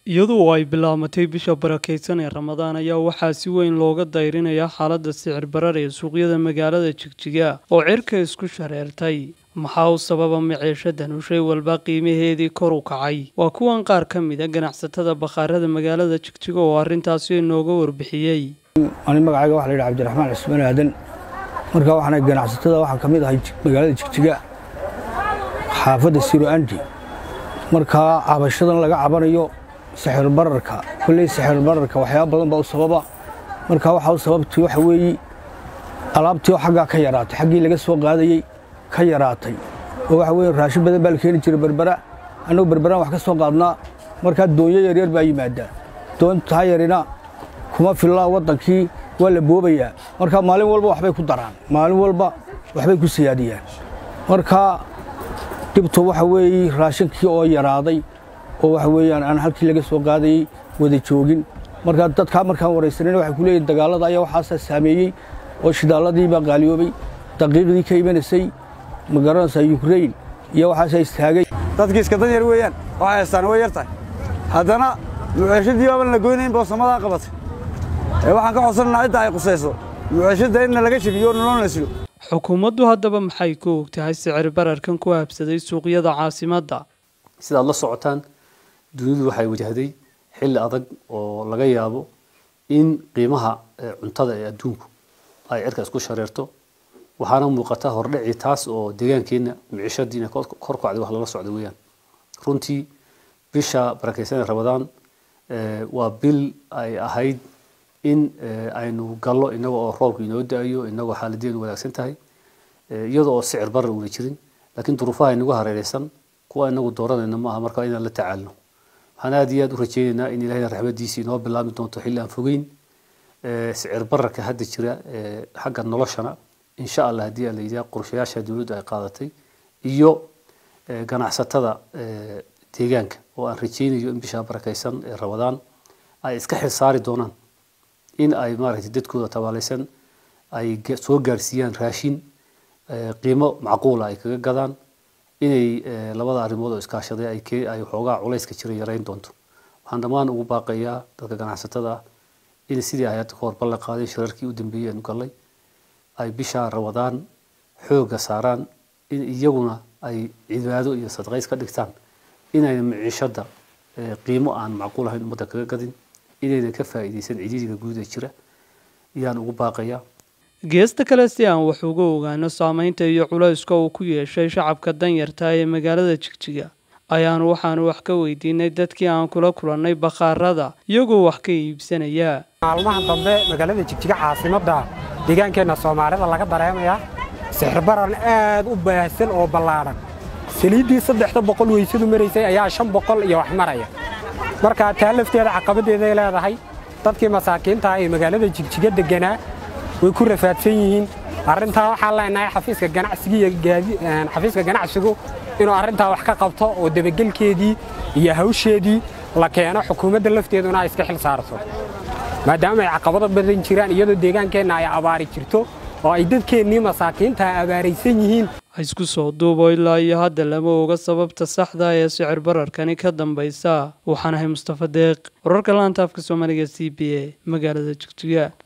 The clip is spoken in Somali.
iyadoo ay bilaabatay bisha barakeysan ee ramadaan ayaa waxaa si weyn looga dayrinayaa xaaladda sicir barar ee suuqyada magaalada jigjiga oo cirka isku shareertay maxaa u sababa maciishadan u shay walba qiimaheedii kor u kacay waa kuwan qaar ka mid a ganacsatada bakhaarada magaalada jigjiga oo arrintaasi inooga warbixiyey ani magacayga waxa la yidhi cabdiraxmaan cismaan aadan markaa waxaana ganacsatada waxaa ka mid ahay magaalada jigjiga xaafadda siro andi markaa cabashadan laga cabanayo sixir bararka kolley sixir bararka waxyaaba badan baa u sababa markaa waxaa u sababtay waxa weeye alaabtii oo xaggaa ka yaraatay xaggii laga soo qaadayey ka yaraatay oo waxa weye raashin badan baa la keeni jiray berbera annagu berberaan wax ka soo qaadnaa markaa doonyo yaryar baa yimaadaa doontaa yarina kuma fillaa waddankii waa la boobayaa markaa maalin walba waxbay ku daraan maalin walba waxbay ku siyaadiyaan markaa dhibtu waxa weeye raashinkii oo yaraaday oo waxa weeyaan aan halkii laga soo qaadayey wada joogin markaa dadkaa markaan waraysanayna waxay ku leeyihin dagaallada ayaa waxaasaa saameeyey oo shidaalladii baa qaaliyoobay daqiiqdii ka imanaysay ma garanaysaa yukrain iyo waxaasaa istaagay dadkii iska dan yar weeyaan waxay haystaan way yar tahay haddana muceeshadii baaban la goynayn boosamadaa qabatay ee waxaan ka codsanaynaa cidda ay qusayso muceeshadda inna laga shabiyo nolol la silo xukuumaddu haddaba maxay ku og tahay sicir bararkan ku habsaday suuqyada caasimadda sidaad la socotaan dunidu waxay wajahday xilli adag oo laga yaabo in qiimaha cuntada ee adduunku ay cirka isku shareerto waxaana muuqata hordhici taas oo deegaankeenna micishadii inay kor kacday wax lala socda weeyaan runtii bisha barakeysan ee ramadaan waa bil ay ahayd in aynu gallo inaga oo roobka inoo da-ayo inagoo xaaladeenu wanaagsan tahay iyada oo sicir barar una jirin laakiin duruufaha inagu hareereysan kuwa inagu dooranayna maaha marka inaan la tacaalno waxaan aada iyo aada u rajeynaynaa in ilahayna raxmadiisa inoo bilaabmi doonto xilli aan fogeyn sicir bararka hadda jira xagga noloshana insha allah haddii la yidhaha qorshayaasha dowladdu ay qaadatay iyo ganacsatada deegaanka oo aan rajeynayo in bisha barakeysan ee ramadaan ay iska xilsaari doonaan in ay maaragtay dadkooda tabaalaysan ay soo gaarsiiyaan raashin qiimo macquula ay kaga gadaan inay labada arrimood oo iskaashaday ay xoogaa culayska jira yarayn doonto waxaan dhammaan ugu baaqayaa dadka ganacsatada ah in sidii ay hadda ka hor ballan qaaday shirarkii u dambeeyey aanu gallay ay bisha ramadaan xoogga saaraan in iyaguna ay cibaado iyo sadaqays ka dhigtaan inayna miciishadda qiimo aan macquul ahayn ummadda kaga gadin inayna ka faa'iidaysan cididiga guud ee jira ayaan ugu baaqayaa geesta kale si aan wax uga ogaano saameynta iyo culayska uu ku yeeshay shacabka danyarta ee magaalada jigjiga ayaanu waxaanu wax ka weydiinay dadkii aan kula kulannay bakhaarada iyagoo wax ka iibsanaya maalmaha dambe magaalada jigjiga caasimadda deegaankeenna soomaalida laga dareemayaa sixirbaran aad u baahsan oo ballaadhan saliiddii saddexda boqol weysadu maraysay ayaa shan boqol iyo wax maraya marka taa lafteeda caqabaddeeday leedahay dadkii masaakiinta ee magaalada jigjiga degganaa way ku rafaadsan yihiin arrintaa waxaan leenahay xafiiska ganacsiga xafiiska ganacsigu inuu arrintaa wax ka qabto oo dabagelkeedii iyo hawsheedii la keeno xukuumadda lafteeduna ay iska xil saarto maadaama ay caqabado badan jiraan iyadoo deegaankeenna ay abaari jirto oo ay dadkeennii masaakiinta abaaraysan yihiin isku soo duubo ilaa iyo hadda lama oga sababta saxda ee sicir bararkani ka dambaysa waxaan ahay mustafa deeq wararka laanta afka soomaaliga c b a magaalada jigjiga